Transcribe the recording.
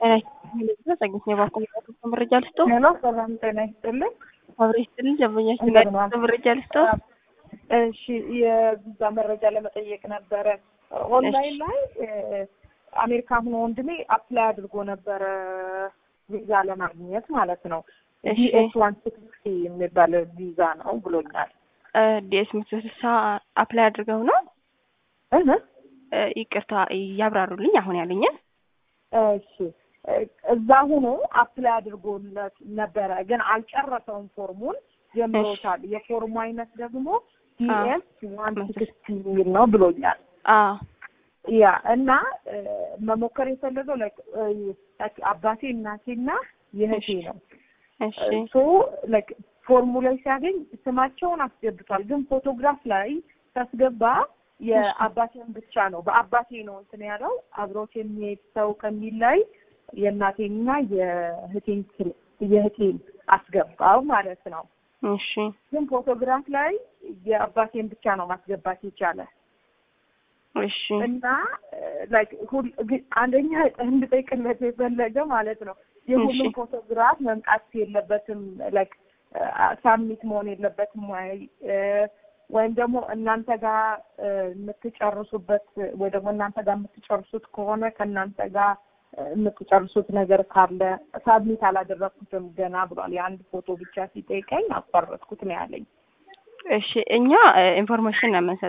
ጸግት የባንኮ መረጃ ልስጦ ሄሎ፣ ሰላም ጤና ይስጥልኝ። አብሬ ስትልኝ ደንበኛችን እንደምን ዋሉ? መረጃ ልስጦ እሺ፣ የቪዛ መረጃ ለመጠየቅ ነበረ። ኦንላይን ላይ አሜሪካ ሆኖ ወንድሜ አፕላይ አድርጎ ነበረ ቪዛ ለማግኘት ማለት ነው። እሺ። ዲኤስ ዋን ሲክስቲ የሚባል ቪዛ ነው ብሎኛል። ዲኤስ መቶ ስልሳ አፕላይ አድርገው ነው እህ እ፣ ይቅርታ ያብራሩልኝ አሁን ያለኝን እሺ እዛ ሆኖ አፕላይ አድርጎለት ነበረ፣ ግን አልጨረሰውም። ፎርሙን ጀምሮታል። የፎርሙ አይነት ደግሞ ዲኤስ ዋን ሲክስቲ የሚል ነው ብሎኛል። አ ያ እና እ፣ መሞከር የፈለገው ላይክ አባቴ እናቴና የእህቴ ነው። እሺ ሶ ላይክ ፎርሙ ላይ ሲያገኝ ስማቸውን አስገብቷል፣ ግን ፎቶግራፍ ላይ ሲያስገባ የአባቴን ብቻ ነው በአባቴ ነው እንትን ያለው አብሮት የሚሄድ ሰው ከሚል ላይ የእናቴንና የእህቴን ስል- የእህቴን አስገባው ማለት ነው። እሺ ግን ፎቶግራፍ ላይ የአባቴን ብቻ ነው ማስገባት የቻለ እሺ እና ላይክ ሁል ግን አንደኛ እንድጠይቅለት የፈለገ ማለት ነው የሁሉም እሺ። ፎቶግራፍ መምጣት የለበትም ላይክ ሳሚት መሆን የለበትም ወይ እ፣ ወይም ደግሞ እናንተ ጋር እ፣ የምትጨርሱበት ወይ ደግሞ እናንተ ጋር የምትጨርሱት ከሆነ ከእናንተ ጋር እ፣ የምትጨርሱት ነገር ካለ ሳብሚት አላደረግኩትም ገና ብሏል። የአንድ ፎቶ ብቻ ሲጠይቀኝ አቋረጥኩት ነው ያለኝ። እሺ እኛ ኢንፎርሜሽን ነው የምንሰጠው